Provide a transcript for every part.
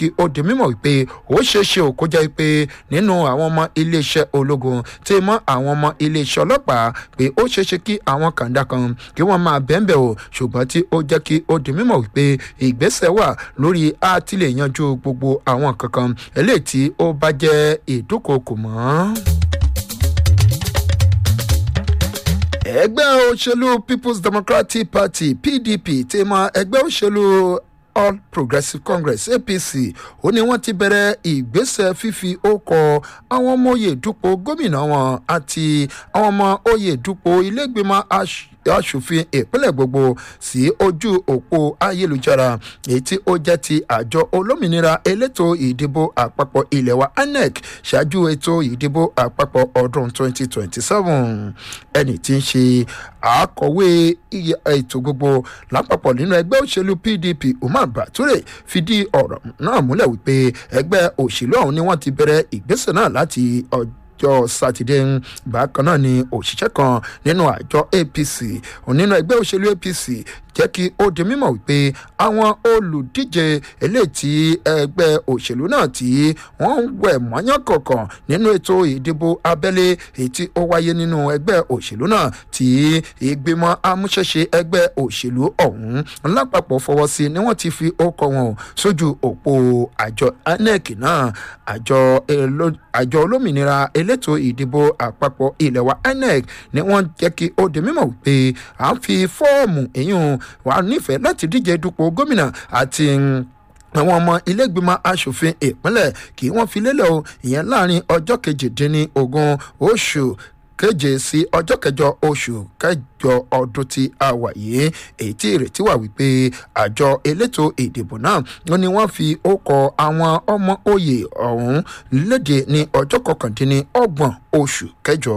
kí ó di mímọ̀ wípé ó ṣeé ṣe ò kó jẹ́ pé nínú àwọn ọmọ iléeṣẹ́ ológun tí mọ́ àwọn ọmọ iléeṣẹ́ ọlọ́pàá pé ó ṣeé ṣe kí àwọn kàńdà kan kí wọ́n máa bẹ́ẹ̀nbẹ̀ o ṣùgbọ́n tí ó jẹ́ kí ó di mímọ̀ wípé ìgbésẹ̀ wà lórí àtìlẹ̀ yanjú gbogbo àwọn kankan eléyìí tí ó bá jẹ́ ìdúkokò mọ́. ẹgbẹ́ òṣèlú people's democratic party pdp ti mọ ẹgbẹ́ òṣèlú all progressives congress apc ó ní wọ́n ti bẹ̀rẹ̀ ìgbésẹ̀ fífi ókọ àwọn ọmọ oyè dupò gómìnà wọn àti àwọn ọmọ oyè dupò ilégbèmọ̀ aṣòfin ìpínlẹ̀ gbogbo sí ojú òpó ayélujára èyí tí ó jẹ́ ti àjọ olómìnira elétò ìdìbò àpapọ̀ ilẹ̀ wa inec ṣáájú ètò ìdìbò àpapọ̀ ọdún 2027 ẹni tí ń ṣe àkọ̀wé ètò gbogbo lápapọ̀ nínú ẹgbẹ́ òṣèlú pdp umar bature fìdí ọ̀rọ̀ náà múlẹ̀ wípé ẹgbẹ́ òṣèlú ọ̀hún ni wọ́n ti bẹ̀rẹ̀ ìgbésẹ̀ náà láti ọjọ́ ọjọ́ sátidé bákan náà ni òṣìṣẹ́ kan nínú àjọ apc nínú ẹgbẹ́ òṣèlú apc jẹ́ kí ó di mímọ̀ wípé àwọn olùdíje eléyìí tí ẹgbẹ́ òṣèlú náà tí wọ́n ń wẹ̀ mọ́yán kọ̀ọ̀kan nínú ètò ìdìbò abẹ́lé èyí tí ó wáyé nínú ẹgbẹ́ òṣèlú náà tí ìgbìmọ̀ amúṣẹ́ṣe ẹgbẹ́ òṣèlú ọ̀hún lápapọ̀ fọwọ́ sí ni wọ́n ti fi ókọ wọn sójú òpó àjọ inec náà àjọ olómìnira elétò ìdìbò àpapọ̀ ilẹ̀ wa inec ni wọ́n jẹ́ kí ó di mímọ̀ wípé à ń fi fọ́ọ̀mù èyún wà nífẹ̀ẹ́ láti díje dupò gómìnà àti àwọn ọmọ ilégbìmọ̀ asòfin ìpínlẹ̀ kí wọ́n fi lélẹ̀ o ìyẹn láàrin ọjọ́ kejìdínlógún oṣù keje sí ọjọ́ kẹjọ oṣù kẹjọ ọdún tí a wà yìí èyí tí ìrètí wà wípé àjọ elétò ìdìbò náà wọn ni wọ́n fi ókọ àwọn ọmọ òye ọ̀hún léde ní ọjọ́ kọkàndínlọ́gbọ̀n oṣù kẹjọ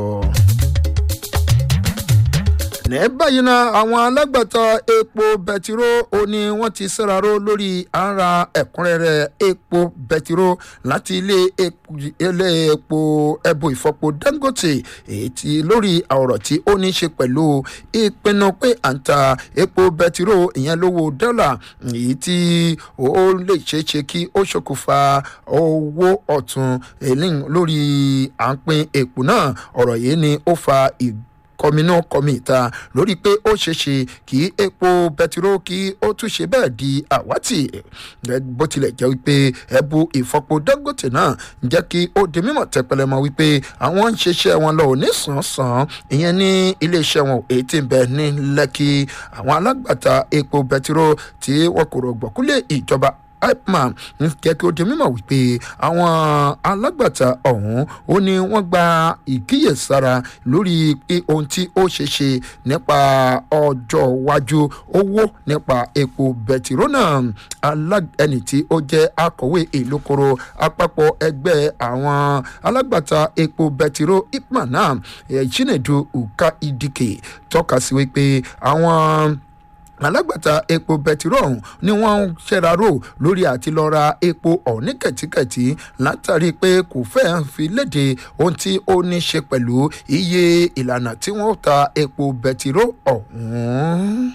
ní báyìí náà àwọn alágbàtà epo bẹtiró ó ní wọ́n ti sẹ́raró lórí ara ẹ̀kúnrẹ́rẹ́ epo bẹtiró láti ilé epo ẹbù ìfọpo dangote èyí tí lórí ọ̀rọ̀ tí ó ní ṣe pẹ̀lú ìpinnu pé à ń ta epo bẹtiró ìyẹn lówó dọ́là èyí tí ó lè ṣeé ṣe kí ó ṣokùnfà owó ọ̀tún lórí à ń pin epo náà ọ̀rọ̀ yìí ni ó fa ìgbà kọminú kọmi ìta lórí pé ó ṣeéṣe kí epo bẹtiró kí ó tún ṣe bẹ́ẹ̀ di àwátì bó tilẹ̀ jẹ́ wípé ẹbu ìfọpo dangote náà jẹ́ kí ó di mímọ̀ tẹpẹlẹmọ wípé àwọn ń ṣiṣẹ́ wọn lọ ní sàn-án ìyẹn ní iléeṣẹ́ wọn èyí tí ń bẹ ní lẹ́kì àwọn alágbàtà epo bẹtiró tí wọn kò rọ̀gbọ̀kúlẹ̀ ìjọba ipman ń jẹ́ kí ó di mímọ̀ wípé àwọn alágbàtà ọ̀hún ó ní wọ́n gba ìkíyèsára lórí pé ohun tí ó ṣe ṣe nípa ọjọ́ iwájú owó nípa epo bẹtiró náà ẹni tí ó jẹ́ akọ̀wé ìlúkoro àpapọ̀ ẹgbẹ́ àwọn alágbàtà epo bẹtiró ipman náà chinedu uka idike tọ́ka sí wípé àwọn alágbàtà epo bẹtiró ọ̀hún ni wọ́n ń ṣẹ́raró lórí àti lọ ra epo ọ̀hún ní kẹ̀tíkẹ̀tí látàrí pé kò fẹ́ fi léde ohun tí ó ní ṣe pẹ̀lú iye ìlànà tí wọ́n ta epo bẹtiró ọ̀hún.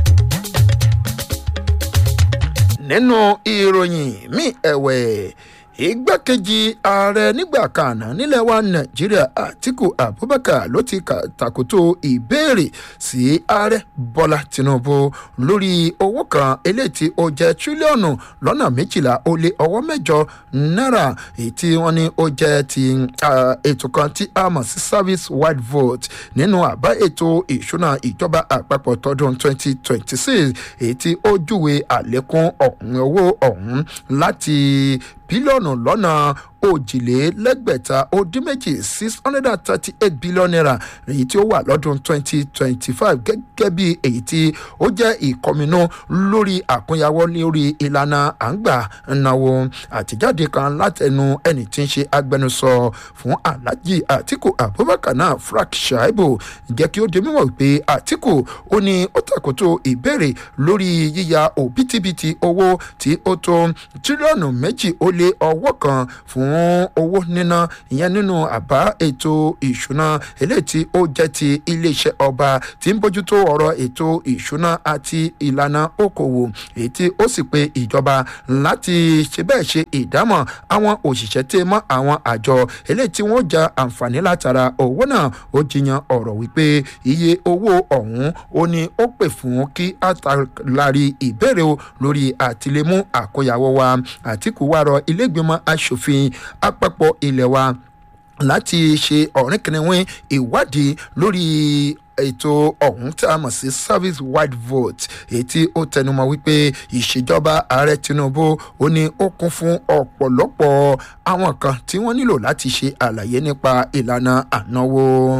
nínú ìròyìn míì ẹ̀wẹ̀ igbákejì ààrẹ nígbà kan nílẹ̀ wa nàìjíríà àtìkù abubakar ló ti tàkótó ìbéèrè sí ààrẹ bọ́lá tinubu lórí owó kan eléyìí tí ó jẹ́ tírílíọ̀nù lọ́nà méjìlá ó lé ọwọ́ mẹ́jọ náírà èyí tí wọ́n ní ó jẹ́ ti ètò kan tí a mọ̀ sí service wide vote nínú àbá ètò ìṣúná ìjọba àpapọ̀ tọdún 2026 èyí tí ó júwe àlékún ọ̀hún owó ọ̀hún láti bílíọ̀nù lọ́nà òjìlélẹ́gbẹ̀ta ó dín méjì six hundred and thirty eight billion naira èyí tí ó wà lọ́dún twenty twenty five gẹ́gẹ́ bí èyí tí ó jẹ́ ìkọminú lórí àkúnyàwó lórí ìlànà àǹgbà náwó àtijáde kan látẹnu ẹni tí ń ṣe agbẹnusọ fún alhaji atiku abubakar náà frank shaibu jẹ́ kí ó di mímọ̀ pé atiku ó ní ó tàkótó ìbéèrè lórí yíya òbítíbitì owó tí ó tó tírílíọ̀nù méjì ó lé ọwọ́ kan fún fún owó níná ìyẹn nínú àbá ètò ìṣúná eléyìí tí ó jẹ́ ti iléeṣẹ́ ọba tí ń bójútó ọ̀rọ̀ ètò ìṣúná àti ìlànà okòwò èyí tí ó sì pe ìjọba láti ṣe bẹ́ẹ̀ ṣe ìdámọ̀ àwọn òṣìṣẹ́ tí mọ́ àwọn àjọ eléyìí tí wọ́n ja àǹfààní látara owó náà ó jiyàn ọ̀rọ̀ wípé iye owó ọ̀hún ó ní ó pè fún kí àtàlárí ìbéèrè o lórí àtìlémú àkóyawọ́ wa àtìkù wá rọ ilégbèmọ̀ asòfin àpapọ̀ ilẹ̀ wa láti ṣe ọ̀rìnkìnrin ìwádìí lórí ètò ọ̀hún tí a mọ̀ sí service wide vote èyí tí ó tẹnumọ́ wípé ìṣèjọba ààrẹ tinubu ó ní ó kún fún ọ̀pọ̀lọpọ̀ àwọn kan tí wọ́n nílò láti ṣe àlàyé nípa ìlànà ànáwó.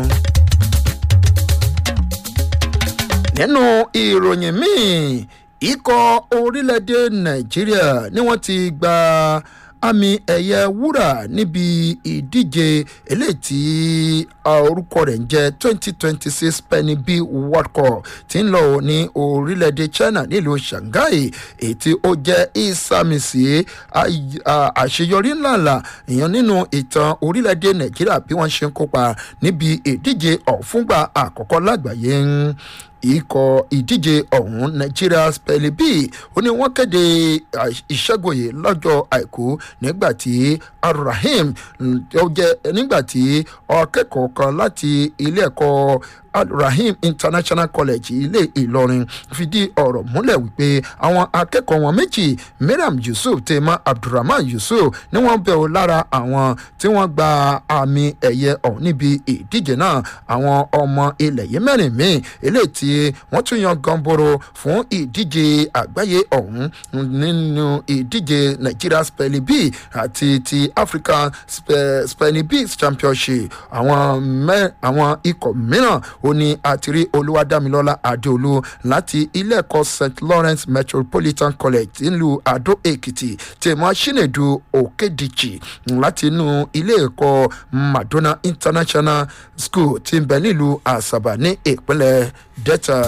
nínú ìròyìn míì ikọ̀ orílẹ̀-èdè nàìjíríà ni wọ́n ti gba àmì ẹ̀yẹ wúrà níbi ìdíje eléyìí tí orúkọ rẹ̀ ń jẹ́ twenty twenty six penny b world cup tí ń lọ ní orílẹ̀-èdè china nílùú shanghai èyí tí ó jẹ́ ìsàmìsì àṣeyọrí ńláńlá èèyàn nínú ìtàn orílẹ̀-èdè nàìjíríà bí wọ́n ṣe ń kópa níbi ìdíje ọ̀fúngbà àkọ́kọ́ lágbàáyé ikọ̀ ìdíje ọ̀hún nigeria spelling bee ó ní wọ́n kéde ìṣẹ́gun yìí lọ́jọ́ àìkú nígbà tí arahim ó jẹ́ nígbà tí akẹ́kọ̀ọ́ kan láti ilé ẹ̀kọ́ rahim international college ilé ìlọrin fìdí ọ̀rọ̀ múlẹ̀ wípé àwọn akẹ́kọ̀ọ́ wọn méjì mariam yusuf tema abdulrahman yusuf ni wọ́n bẹ̀ ọ́ lára àwọn tí wọ́n gba àmì ẹ̀yẹ ọ̀hún níbi ìdíje náà àwọn ọmọ ilẹ̀ yìí mẹ́rin míì eléyìí tí wọ́n tún yan gamboro fún ìdíje àgbáyé ọ̀hún nínú ìdíje nigeria spelling bee àti ti african spelling bee championship àwọn ikọ̀ mìíràn ó ní àtìrí olúwadámilọ́lá adéolú láti ilé ẹ̀kọ́ st lawrence metropolitan college nílùú adó èkìtì tèmọ́ chinedu òkèdìchì láti inú ilé ẹ̀kọ́ madonna international school tí ń bẹ nílùú àṣàbà ní ìpínlẹ̀ delta.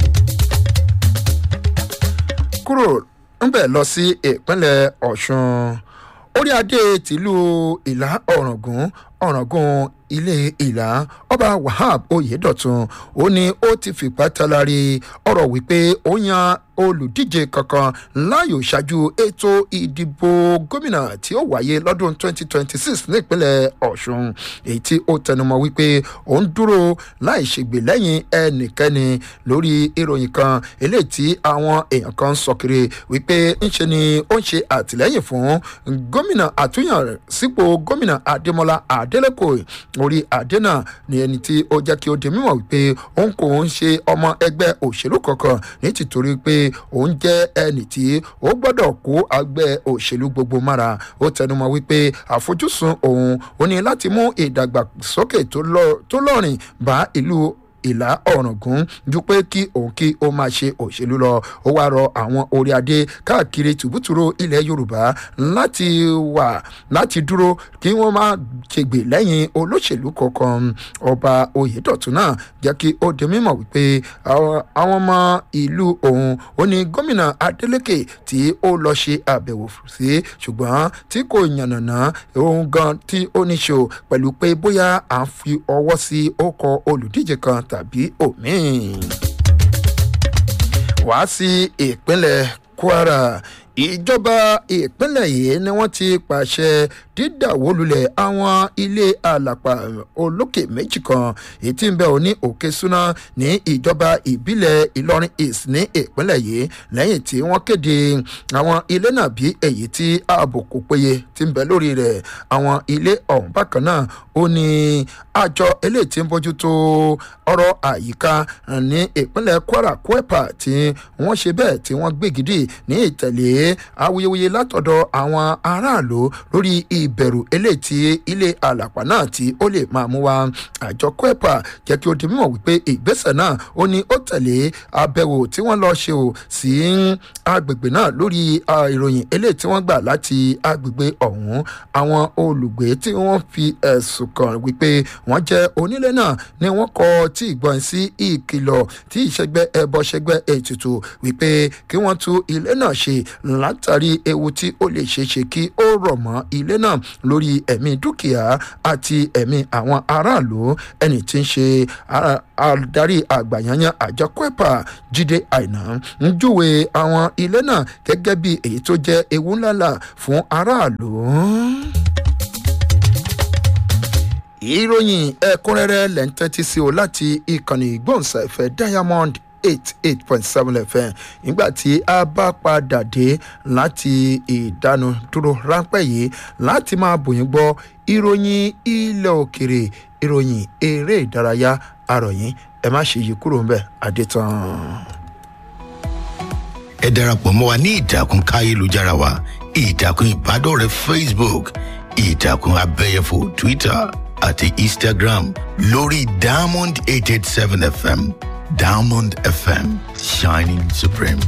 kúrò ńbẹ̀ lọ sí ìpínlẹ̀ ọ̀ṣun orí adé tìlú ìlà ọ̀ràngún ọ̀ràngún ilé ìlà ọba wahab oyedọ̀tun ó ní ó ti fìpá talari ọ̀rọ̀ wípé ó yan olùdíje kankan láàyò ṣáájú ètò ìdìbò gómìnà tí ó wáyé lọ́dún 2026 nípínlẹ̀ ọ̀ṣun èyí tí ó tẹnumọ́ wípé ó ń dúró láì ṣègbè lẹ́yìn ẹnikẹ́ni lórí ìròyìn kan eléyìí tí àwọn èèyàn kan sọ kiri wípé ńṣe ni ó ń ṣe àtìlẹ́yìn fún gómìnà àtúnyàn sípò gómìnà adémọlá adélèkò orí adé náà ni ẹni tí ó jẹ́ kí ó di mímọ̀ wípé òun kò ń ṣe ọmọ ẹgbẹ́ òṣèlú kankan ní tìtorí pé òun jẹ́ ẹnì tí ó gbọ́dọ̀ kó àgbẹ̀ òṣèlú gbogbo mára ó tẹnumọ́ wípé àfojúsùn òun ó ní láti mú ìdàgbàsókè tó lọ́rìn bá ìlú ìlà ọ̀ràngún ju pé kí òun kí ó máa ṣe òṣèlú lọ ó wáá rọ àwọn orí adé káàkiri tùbútùrú ilẹ̀ yorùbá láti wà láti dúró kí wọ́n má ṣègbè lẹ́yìn olóṣèlú kankan ọba oyèdọ̀tún náà jẹ́ kí ó di mímọ̀ wípé àwọn ọmọ ìlú òun ó ní gómìnà adeleke tí ó lọ ṣe àbẹ̀wò sí ṣùgbọ́n tí kò yànnàná òun gan tí ó ní ṣe pẹ̀lú pé bóyá à ń fi ọwọ́ sí ọkọ̀ olùdíje kan tàbí òmíì. wá sí ìpínlẹ̀ kwara ìjọba ìpínlẹ̀ yìí ni wọ́n ti pàṣẹ dídàwólulẹ̀ àwọn ilé àlàpà olókè méjì kan èyí tí ń bẹ òní òkè súná ní ìjọba ìbílẹ̀ ìlọrin east ní ìpínlẹ̀ yìí lẹ́yìn tí wọ́n kéde àwọn ilé náà bí èyí tí ààbò kò péye ti ń bẹ lórí rẹ̀ àwọn ilé ọ̀hún bákan náà ó ní àjọ eléyìí tí ń bójútó ọ̀rọ̀ àyíká ní ìpínlẹ̀ kwara kwepa tí wọ́n ṣe bẹ́ẹ̀ tí wọ́n gbégidì ní ìtẹ̀lé awuyewuye látọ̀dọ̀ àwọn aráàlú lórí ìbẹ̀rù eléyìí tí ilé àlàpà náà tí ó lè máa mú wa àjọ kwepa jẹ́ kí ó di mímọ̀ wípé ìgbésẹ̀ náà ó ní ó tẹ̀lé abẹ́wò tí wọ́n lọ ṣe ò sí agbègbè náà lórí ìròyìn eléyìí tí wọ́n gbà láti agbègbè ọ̀hún àwọn olùgbé tí wọ́n fi ẹ̀sùn kàn wípé wọ́n jẹ́ onílé náà ni wọ́n kọ tí ìgbọ̀n sí ìkìlọ̀ tí ìṣẹ́gbẹ́ ẹbọ ṣẹgbẹ́ ètùtù wípé kí wọ́n tú ilé náà ṣe látàrí ewu tí ó lè ṣeéṣe kí ó rọ̀ mọ́ ilé náà lórí ẹ̀mí dúkìá àti ẹ̀mí àwọn aráàlú ẹni tí ń ṣe adarí àgbàyanyan àjọ kwepa jíde àìná ń júwe àwọn ilé náà gẹ́gẹ́ bí èyí tó jẹ́ ewu ńláńlá fún aráàlú ìròyìn ẹ̀kúnrẹ́rẹ́ lẹ́ ń tẹ́tí sí o láti ìkànnì ìgbóhùnsáfẹ́ diamond eight eight point seven fm nígbà tí a bá padà dé láti ìdánudúró ráńpẹ́ yìí láti máa bòyìn gbọ́ ìròyìn ilẹ̀ òkèrè ìròyìn eré ìdárayá àròyìn ẹ má ṣe yí kúrò ńbẹ adétàn. ẹ darapọ̀ mọ́ wa ní ìtàkùn káyélujára wa ìtàkùn ìbádọ́rẹ̀ẹ́ facebook ìtàkùn abẹ́yẹfò twitter àti instagram lórí diamond eight eight seven fm diamond fm shining supreme.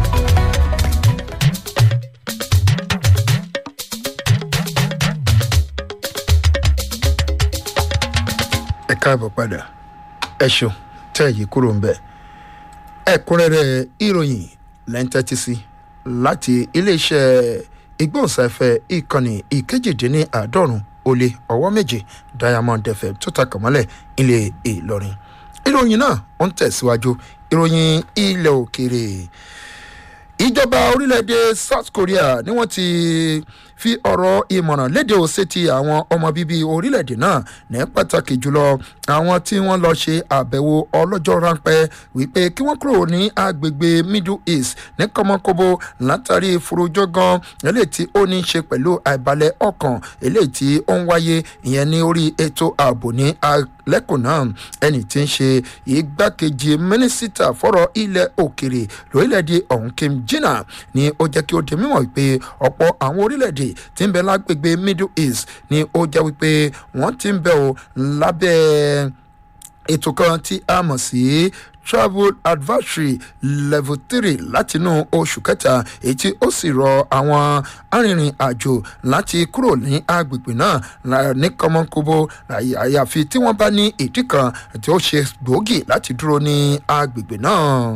ẹ káàbọ̀ padà ẹ ṣeun tẹ́ èyí kúrò ń bẹ̀ ẹ̀kúnrẹ́rẹ́ ìròyìn lẹ́ńtẹ́tì sí láti iléeṣẹ́ ìgbóhùnsáfẹ́ ìkànnì ìkejìdínláàádọ́rùn ó lé ọwọ́ méje diamond fm tó ta kàmọ́lẹ̀ ilé ìlọrin ìròyìn náà ó ń tẹ̀síwájú ìròyìn ilẹ̀ òkèèrè ìjọba orílẹ̀-èdè south korea ni wọ́n ti fi ọ̀rọ̀ ìmọ̀ràn léde òsè ti àwọn ọmọ bíbí orílẹ̀-èdè náà ní pàtàkì jùlọ àwọn tí wọ́n lọ ṣe àbẹ̀wò ọlọ́jọ́ ráńpẹ́ wípé kí wọ́n kúrò ní agbègbè middle east ní kọ́mọkóbó látàrí ìforojọ́gán eléyìí tí ó ní í ṣe pẹ̀lú àìbalẹ̀ ọkàn eléyìí tí ó ń wáyé ìyẹn ní orí ètò ààbò ní lẹ́kùn náà ẹni tí ń ṣe igbákejì mínísítà fọ́rọ̀ ilẹ̀ òkèrè lórílẹ̀‐èdè ọ̀hún kim jina ni ó jẹ́ kí ó di mímọ̀ wípé ọ̀pọ̀ àwọn orílẹ̀‐èdè tí ń bẹ lágbègbè middle east ni ó jẹ́ wípé wọ́n ti ń bẹ̀ ọ́ lábẹ́ ètò kan tí a mọ̀ sí travel advisory level three látinú oṣù kẹta èyí tí ó sì rọ àwọn arìnrìn àjò láti kúrò ní agbègbè náà ní kọmọkóbó àyàfi tí wọ́n bá ní ìdí kan tí ó ṣe gbòógì láti dúró ní agbègbè náà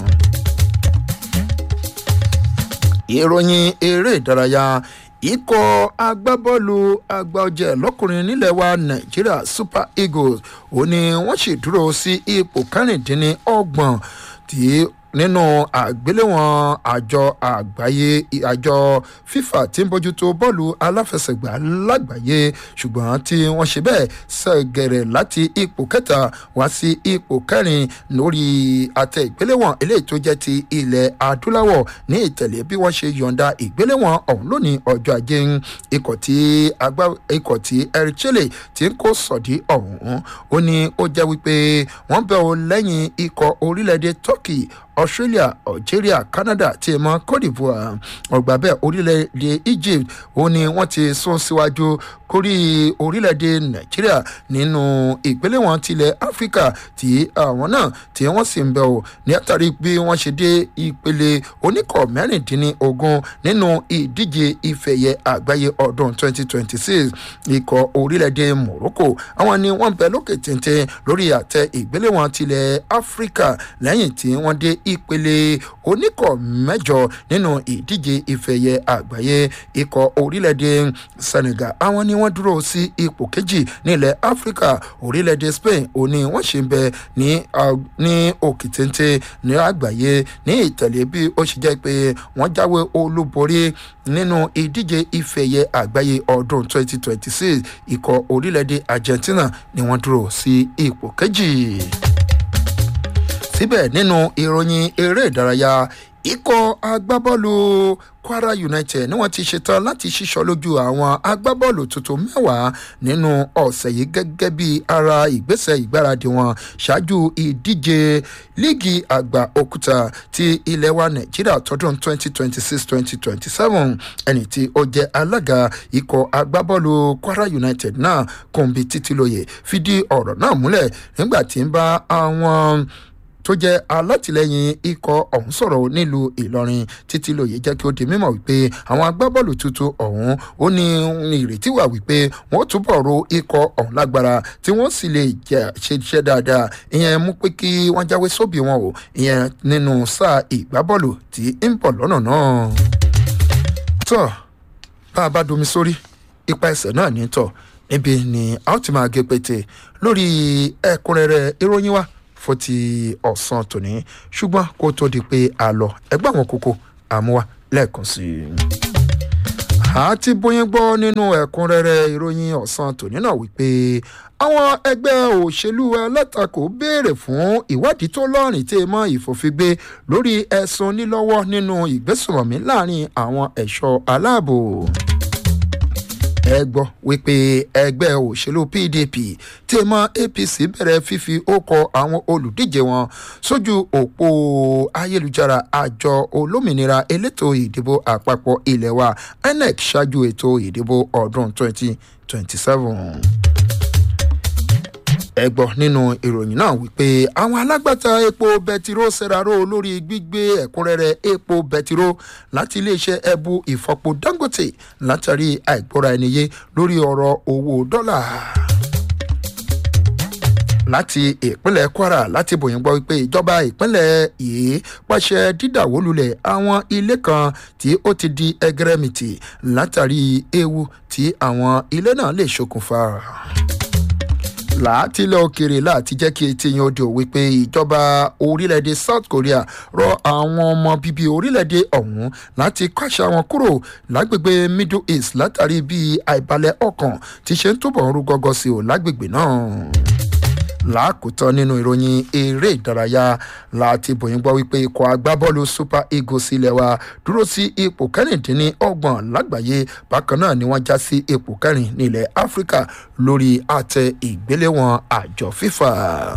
ìròyìn eré ìdárayá ikọ̀ agbábọ́ọ̀lù àgbàọ̀jẹ̀ lọ́kùnrin nílẹ̀ wa nàìjíríà super eagles ó ní wọ́n sì dúró sí ipò kẹrìndínlọ́gbọ̀n tí nínú àgbéléwọ̀n àjọ àgbáyé àjọ fifa tí ń bójútó bọ́ọ̀lù aláfẹsẹ̀gbá lágbàáyé ṣùgbọ́n tí wọ́n ṣe bẹ́ẹ̀ ṣẹ̀gẹ̀rẹ̀ láti ipò kẹta wá sí ipò kẹrin lórí àtẹ ìgbéléwọ̀n eléyìí tó jẹ́ ti ilẹ̀ adúláwọ̀ ní ìtẹ̀lé bí wọ́n ṣe yọ̀ǹda ìgbéléwọ̀n ọ̀hún lónìí ọjọ́ ajé ikọ̀ tí agbá ikọ̀ tí erichele ti ń kó sọ̀dí ọ̀hún ó ní ó jẹ́ wípé wọ́n bẹ̀ ọ́ lẹ́yìn ikọ̀ orílẹ̀-èdè turkey australia algeria canada tí ẹ mọ cote divoire ọgbà bẹ́ẹ̀ orílẹ̀-èdè egypt ó ní wọ́n ti sún síwájú kórí orílẹ̀-èdè nàìjíríà nínú ìgbéléwọ̀n tilẹ̀ áfíríkà tí àwọn náà tí wọ́n sì ń bẹ̀ ọ́ ní àtàrí bí wọ́n ṣe dé ìpele oníkọ̀ mẹ́rìndínlógún nínú ìdíje ìfẹ̀yẹ àgbáyé ọdún 2026 ikọ̀ orílẹ̀-èdè morocco àwọn ni wọ́n bẹ lókè téńté lórí àtẹ ìgbéléwọ̀n tilẹ̀ áfíríkà lẹ́yìn tí wọ́n dé ìpele oníkọ̀ mẹ́jọ nínú ìdíje ìfẹ̀yẹ àgbáyé ikọ̀ orílẹ̀-èdè senegal àwọn ni wọ́n dúró sí ipò kejì nílẹ̀ áfíríkà orílẹ̀-èdè spain òní wọ́n ṣe ń bẹ ní ní òkè téńté ní àgbáyé ní ìtẹ̀lé bí ó ṣe jẹ́ pé wọ́n jáwé olúborí nínú ìdíje ìfẹ̀yẹ àgbáyé ọdún 2026 ikọ̀ orílẹ̀-èdè argentina ni wọ́n dúró sí ipò kejì síbẹ̀ nínú ìròyìn eré ìdárayá ikọ̀ agbábọ́ọ̀lù kwara united ni wọ́n ti ṣetán láti ṣíṣọ́ lójú àwọn agbábọ́ọ̀lù tuntun mẹ́wàá nínú ọ̀sẹ̀ yìí gẹ́gẹ́ bí ara ìgbésẹ̀ ìgbáradì wọn ṣáájú ìdíje líìgì àgbà òkúta ti ilẹ̀ wa nàìjíríà tọdún 2026-2027 ẹni tí ó jẹ́ alága ikọ̀ agbábọ́ọ̀lù kwara united náà kòǹbì títílóye fìdí ọ̀rọ̀ náà múlẹ̀ nígbà tí ń bá àwọn tó jẹ́ alátìlẹyìn ikọ̀ ọ̀hún sọ̀rọ̀ nílùú ìlọrin títí lóye jẹ́ kí ó di mímọ̀ wípé àwọn agbábọ́ọ̀lù tuntun ọ̀hún ó ní ìrètí wà wípé wọ́n túbọ̀ ro ikọ̀ ọ̀hún lágbára tí wọ́n sì lè ṣe iṣẹ́ dáadáa ìyẹn mú pé kí wọ́n jáwé sóbì wọn o ìyẹn nínú sáà ìgbábọ́ọ̀lù tí ń bọ̀ lọ́nà náà tọ́ bá a bá domi sórí ipa ẹsẹ̀ náà ní tọ̀ níbi ni a ó ti máa gé pété lórí ẹ̀kúnrẹ́rẹ́ ìròyìn wa fún ti ọ̀sán tòní ṣùgbọ́n kó tó di pé a lọ ẹgbẹ́ àwọn kókó àmúwá lẹ́ẹ̀kan sí i. àti bóyá gbọ́ nínú ẹ̀kúnrẹ́rẹ́ ìròyìn ọ̀sán tòní náà wípé àwọn ẹgbẹ́ òṣèlú alátakò béèrè fún ìwádìí tó lọ́rìn tí mọ́ ìfòfingbé lórí ẹ̀sùn nílọ́wọ́ nínú ìgbésùnmọ̀mí láàrin àwọn ẹ̀ṣọ́ aláàbò ẹ gbọ́ wípé ẹgbẹ́ òṣèlú pdp tí mọ́ apc bẹ̀rẹ̀ fífi ókọ àwọn olùdíje wọn sójú òpó ayélujára àjọ olómìnira elétò ìdìbò àpapọ̀ ilé wa inec ṣáájú ètò ìdìbò ọdún 2027 ẹ gbọ́ nínú ìròyìn náà wípé àwọn alágbàtà epo bẹtiró ṣèraró lórí gbígbé ẹ̀kúnrẹ́rẹ́ epo bẹtiró láti iléeṣẹ́ ẹbu ìfọpo dangote látàrí àìgbọ́ra ẹniyé lórí ọ̀rọ̀ owó dọ́là láti ìpínlẹ̀ kwara láti bòyìn gbọ́ wípé ìjọba ìpínlẹ̀ yìí pàṣẹ dídàwólulẹ̀ àwọn ilé kan tí ó ti di ẹgẹrẹmìtì látàrí ewu tí àwọn ilé náà lè ṣokùnfà látìlẹ̀ òkèrè láti jẹ́ kí etí yẹn ó di òwe pé ìjọba orílẹ̀-èdè south korea rọ àwọn ọmọ bíbí orílẹ̀-èdè ọ̀hún láti kọ́ṣà wọn kúrò lágbègbè middle east látàrí bí àìbalẹ̀ ọkàn ti ṣe ń túbọ̀ ń rú gọ́gọ́ sí o lágbègbè náà lákòótán nínú ìròyìn eré ìdárayá láti bòyìn gbọ́ wípé ikọ̀ agbábọ́ọ̀lù super eagles ilẹ̀ wa dúró sí ipò kẹrìndínlọ́gbọ̀n lágbàáyé bákan náà ni wọ́n já sí ipò kẹrin nílẹ̀ áfíríkà lórí àtẹ ìgbéléwọ̀n àjọ fífà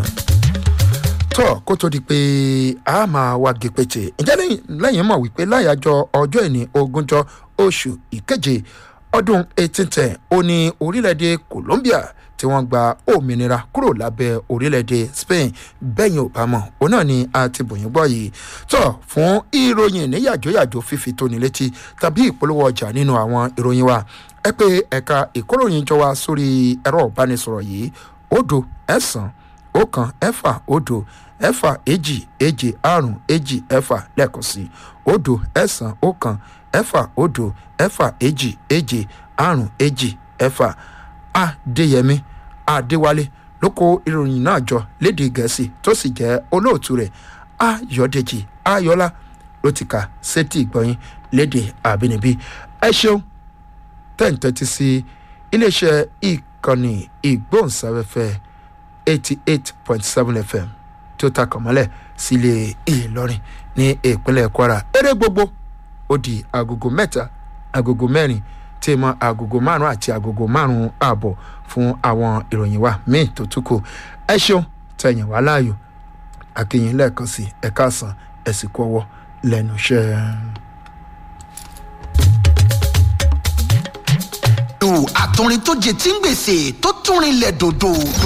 tọ́ kó tó di pé a máa wá gèpètè ǹjẹ́ lẹ́yìn mọ̀ wípé láyàjọ ọjọ́ ìní ogúnjọ́ oṣù ìkeje ọdún 1810 ó ní orílẹ̀-èdè colombia tí wọ́n gba òmìnira kúrò lábẹ́ orílẹ̀-èdè spain bẹ́yìn ò bá mọ̀ òun náà ni a ti bòyìn gbọ́ yìí tọ́ fún ìròyìn ní yàjóyàjó fífi tóni létí tàbí ìpolówó ọjà nínú àwọn ìròyìn wa ẹ pé ẹ̀ka ìkóròyìn jọ wa sórí ẹ̀rọ ìbánisọ̀rọ̀ yìí òdo ẹ̀sán ọ̀kan ẹ̀fà òdo ẹ̀fà èjì èjì àrùn èjì ẹ̀fà lẹ́ẹ̀kan sí òdo ẹ̀sán ọ̀kan ẹ̀fà òdo ẹ̀fà èjì èjì àrùn èjì ẹ̀fà adéyẹmí adéwálé ló kó ìròyìn náà jọ léde gẹ̀ẹ́sì tó sì jẹ́ olóòtú rẹ̀ ayọ̀dèjì ayọ̀lá ló ti kà sétí ìgbọ̀nyìn léde àbínibí ẹ ṣeun tẹ́ǹtẹ́tí sí iléeṣẹ́ ìkànnì ìgbóhùnsáfẹ́fẹ́ eighty eight point seven fm tí ó takàn mọ́lẹ̀ sílé ìlọrin ní ìpínlẹ̀ kwara eré gbogbo ó di agogo mẹ́ta agogo mẹ́rin tí mọ agogo márùn àti agogo márùn ààbọ̀ fún àwọn ìròyìn wa míì tó tún kù ẹ ṣeun tẹ̀yìn wá láàyò akínyìn lẹ́ẹ̀kan sí ẹ̀ka àsán ẹ̀sìnkú ọwọ́ lẹ́nu iṣẹ́. àtúrin tó jẹ tí ń gbèsè tó túnrin lẹ̀ dòdò